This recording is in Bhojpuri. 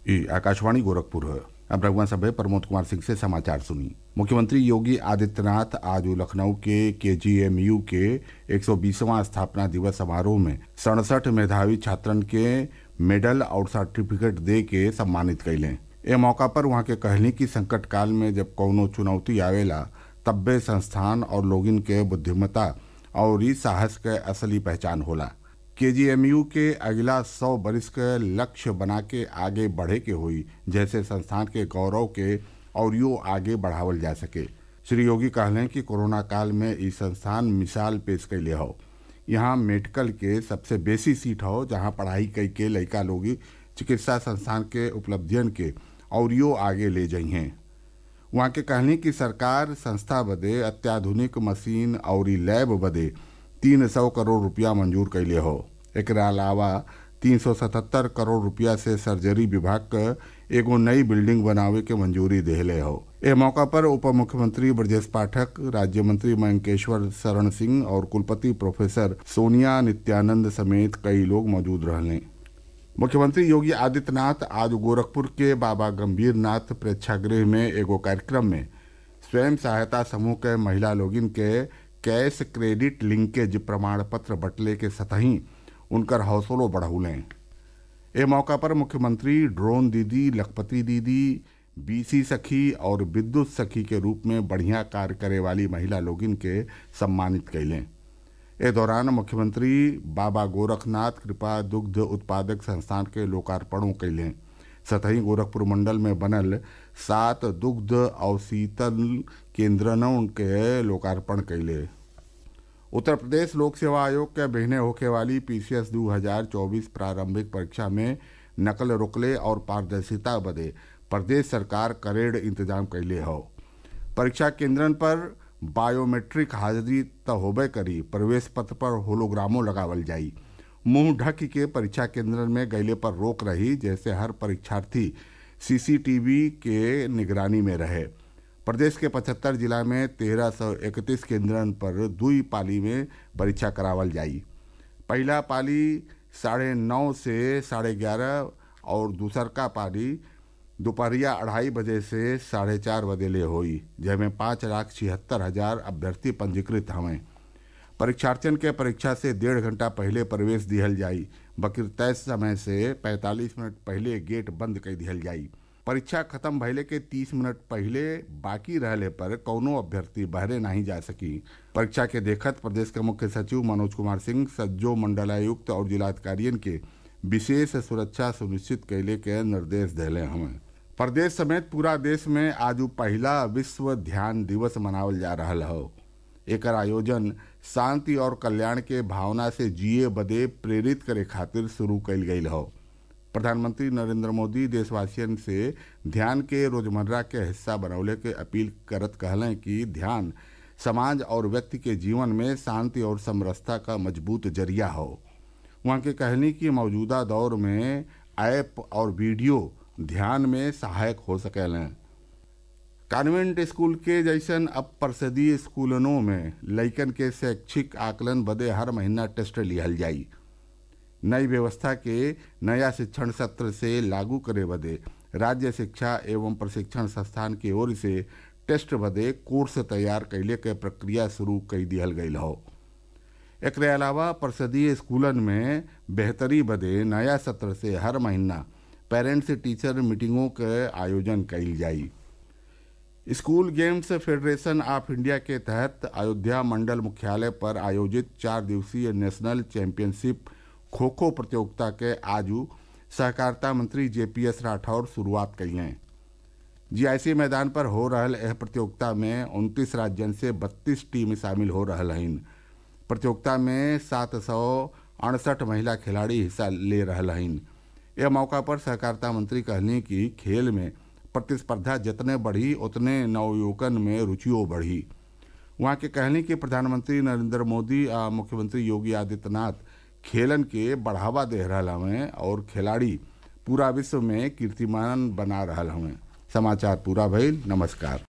ये आकाशवाणी गोरखपुर है अब रघुवन सभा प्रमोद कुमार सिंह से समाचार सुनी मुख्यमंत्री योगी आदित्यनाथ आज लखनऊ के केजीएमयू के 120वां स्थापना दिवस समारोह में सड़सठ मेधावी छात्रन के मेडल और सर्टिफिकेट दे के सम्मानित कैले ए मौका पर वहां के कहली कि संकट काल में जब कौनो चुनौती आवेला तब्बे संस्थान और लोगिन के बुद्धिमता और ई साहस के असली पहचान होला केजीएमयू के अगला सौ बरिस के लक्ष्य बना के आगे बढ़े के हुई जैसे संस्थान के गौरव के और यो आगे बढ़ावल जा सके श्री योगी कहलें कि कोरोना काल में ई संस्थान मिसाल पेश कैले हो यहाँ मेडिकल के सबसे बेसी सीट हो जहाँ पढ़ाई कई के लड़का लोग चिकित्सा संस्थान के उपलब्धियन के और यो आगे ले जाइ हैं वहाँ के कहनी कि सरकार संस्था बदे अत्याधुनिक मशीन और लैब बदे तीन सौ करोड़ रुपया मंजूर कैले हो एक अलावा तीन सौ सतहत्तर करोड़ रुपया से सर्जरी विभाग क एगो नई बिल्डिंग बनावे के मंजूरी देहले हो ए मौका पर उप मुख्यमंत्री ब्रजेश पाठक राज्य मंत्री मयंकेश्वर शरण सिंह और कुलपति प्रोफेसर सोनिया नित्यानंद समेत कई लोग मौजूद रहने मुख्यमंत्री योगी आदित्यनाथ आज गोरखपुर के बाबा गंभीरनाथ प्रेक्षागृह में एगो कार्यक्रम में स्वयं सहायता समूह के महिला लोगिन के कैश क्रेडिट लिंकेज प्रमाण पत्र बटले के सतही उनकर हौसलो बढ़ौलें ए मौका पर मुख्यमंत्री ड्रोन दीदी लखपति दीदी बीसी सखी और विद्युत सखी के रूप में बढ़िया कार्य करे वाली महिला लोगिन के सम्मानित कैलें ए दौरान मुख्यमंत्री बाबा गोरखनाथ कृपा दुग्ध उत्पादक संस्थान के लोकार्पणों कैलें सतही गोरखपुर मंडल में बनल सात दुग्ध और शीतल केंद्रनों के लोकार्पण कैले उत्तर प्रदेश लोक सेवा आयोग के बहने होके वाली पीसीएस 2024 प्रारंभिक परीक्षा में नकल रोकले और पारदर्शिता बदे प्रदेश सरकार करेड़ इंतजाम कैले हो परीक्षा केंद्रन पर बायोमेट्रिक हाजिरी त होबे करी प्रवेश पत्र पर होलोग्रामो लगावल जाई मुंह ढक के परीक्षा केंद्रन में गैले पर रोक रही जैसे हर परीक्षार्थी सीसीटीवी के निगरानी में रहे प्रदेश के पचहत्तर जिला में तेरह सौ इकतीस केंद्रन पर दुई पाली में परीक्षा करावल जाई पहला पाली साढ़े नौ से साढ़े ग्यारह और दूसर का पाली दोपहरिया अढ़ाई बजे से साढ़े चार बजे ले हुई जैमें पाँच लाख छिहत्तर हजार अभ्यर्थी पंजीकृत हवें परीक्षार्थियों के परीक्षा से डेढ़ घंटा पहले प्रवेश दिहल जाई बकिर तय समय से 45 मिनट पहले गेट बंद कर दिहल जाई परीक्षा खत्म भइले के 30 मिनट पहले बाकी रहले पर कौनो अभ्यर्थी बहरे नहीं जा सकी परीक्षा के देखत प्रदेश के मुख्य सचिव मनोज कुमार सिंह सज्जो मंडलायुक्त और जिलाधिकारियन के विशेष सुरक्षा सुनिश्चित कैले के निर्देश दिले हमें प्रदेश समेत पूरा देश में आज पहला विश्व ध्यान दिवस मनावल जा रहा हो एकर आयोजन शांति और कल्याण के भावना से जिए बदे प्रेरित करे खातिर शुरू कैल गई हो प्रधानमंत्री नरेंद्र मोदी देशवासियन से ध्यान के रोजमर्रा के हिस्सा बनौले के अपील करत कहलें कि ध्यान समाज और व्यक्ति के जीवन में शांति और समरसता का मजबूत जरिया हो वहाँ के कहनी कि मौजूदा दौर में ऐप और वीडियो ध्यान में सहायक हो सकेलें कॉन्वेंट स्कूल के जैसन अब परिषदीय स्कूलनों में लइकन के शैक्षिक आकलन बदे हर महीना टेस्ट लिहल जाई नई व्यवस्था के नया शिक्षण सत्र से लागू करे बदे राज्य शिक्षा एवं प्रशिक्षण संस्थान की ओर से टेस्ट बदे कोर्स तैयार कैले के प्रक्रिया शुरू कर दिहल गई हो एक अलावा परिषदीय स्कूलन में बेहतरी बदे नया सत्र से हर महीना पेरेंट्स टीचर मीटिंगों के आयोजन कैल जाई school games federation of India के तहत अयोध्या मंडल मुख्यालय पर आयोजित चार दिवसीय नेशनल चैंपियनशिप खो खो प्रतियोगिता के आजू सहकारिता मंत्री जेपीएस राठौर शुरुआत कैलें जीआईसी मैदान पर हो रहल यह प्रतियोगिता में उनतीस राज्यन से बत्तीस टीम शामिल हो रहा हइन प्रतियोगिता में सात सौ अड़सठ महिला खिलाड़ी हिस्सा ले रहा हइन यह मौका पर सहकारिता मंत्री कहनी कि खेल में प्रतिस्पर्धा जितने बढ़ी उतने नवयुवकन में रुचियों बढ़ी वहाँ के कहने कि प्रधानमंत्री नरेंद्र मोदी आ मुख्यमंत्री योगी आदित्यनाथ खेलन के बढ़ावा दे रहा हमें और खिलाड़ी पूरा विश्व में कीर्तिमान बना रहा हमें समाचार पूरा भइल नमस्कार